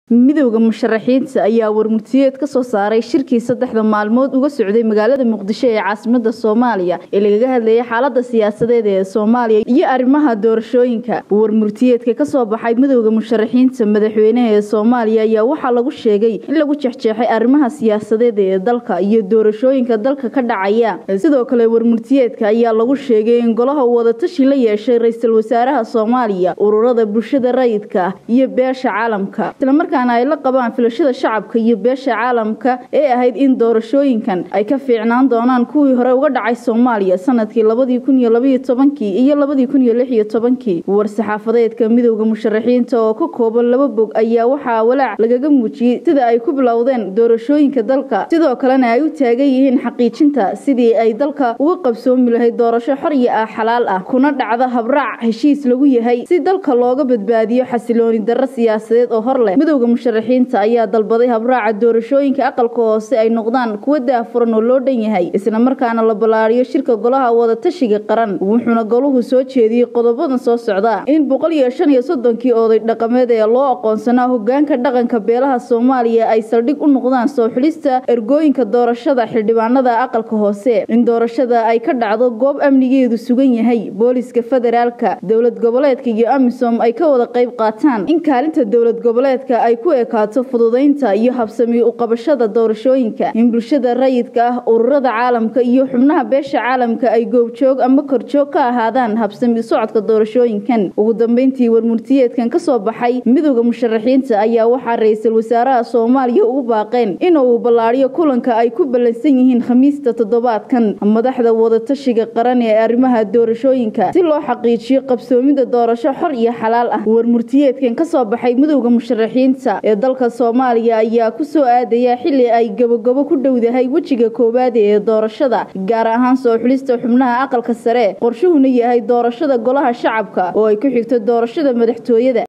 midowda musharaxiinta ayaa warmurtiyeed ka soo saaray shirkii saddexda maalmood uga socday magaalada muqdisho ee caasimada soomaaliya ee lagaga hadlayay xaalada siyaasadeed ee soomaaliya iyo arrimaha doorashooyinka warmurtiyeedka kasoo baxay midowda musharaxiinta madaxweynaha ee soomaaliya ayaa waxaa lagu sheegay in lagu jexjeexay arrimaha siyaasadeed ee dalka iyo doorashooyinka dalka ka dhacaya sidoo kale warmurtiyeedka ayaa lagu sheegay in golaha wadatashi la yeeshay ra-iisul wasaaraha soomaaliya ururada bulshada rayidka iyo beesha caalamka ay la qabaan filashada shacabka iyo beesha caalamka ee ahayd in doorashooyinkan ay ka fiicnaan doonaan kuwii hore uga dhacay soomaaliya sanadkii labadii kun iyo labaiyo tobankii iyo labadii kun iyo lix iyo tobankii war-saxaafadeedka midowda musharaxiinta oo ka kooban laba bog ayaa waxaa walaac lagaga muujiyey sida ay ku bilowdeen doorashooyinka dalka sidoo kalena ay u taagan yihiin xaqiijinta sidii ay dalka uga qabsoomi lahayd doorasho xor iyo ah xalaal ah kuna dhacda habraac heshiis lagu yahay si dalka looga badbaadiyo xasilooni darro siyaasadeed oo hor leh musharaxiinta ayaa dalbaday habraaca doorashooyinka aqalka hoose ay noqdaan kuwa daafuran oo loo dhan yahay isla markaana la ballaariyo shirka golaha wadatashiga qaran wuxuuna goluhu soo jeediyey qodobadan soo socda in boqol iyo shan iyo soddonkii oday dhaqameed ee loo aqoonsanaa hogaanka dhaqanka beelaha soomaaliya ay saldhig u noqdaan soo xulista ergooyinka doorashada xildhibaanada aqalka hoose in doorashada ay ka dhacdo goob amnigeedu sugan yahay booliska federaalka dowlad goboleedka iyo amisom ay ka wada qayb qaataan in kaalinta dowlad goboleedka ay ku ekaato fududaynta iyo habsami u qabashada doorashooyinka in bulshada rayidka ah ururada caalamka iyo xubnaha beesha caalamka ay goobjoog ama korjoog ka ahaadaan habsami socodka doorashooyinkan ugu dambeyntii warmurtiyeedkan kasoo baxay midowda musharaxiinta ayaa waxaa ra-iisul wasaaraha soomaaliya ugu baaqeen inuu ballaariyo kulanka ay ku ballansan yihiin khamiista toddobaadkan madaxda wadatashiga qaran ee arrimaha doorashooyinka si loo xaqiijiyo qabsoomida doorasho xor iyo xalaal ah warmurtiyeedkan kasoo baxay midowda musharaxiinta ee dalka soomaaliya ayaa ku soo aadaya xilli ay gabogabo ku dhowdahay wejiga koowaad ee doorashada gaar ahaan soo xulista xubnaha aqalka sare qorshuhuna yahay doorashada golaha shacabka oo ay ku xigto doorashada madaxtooyada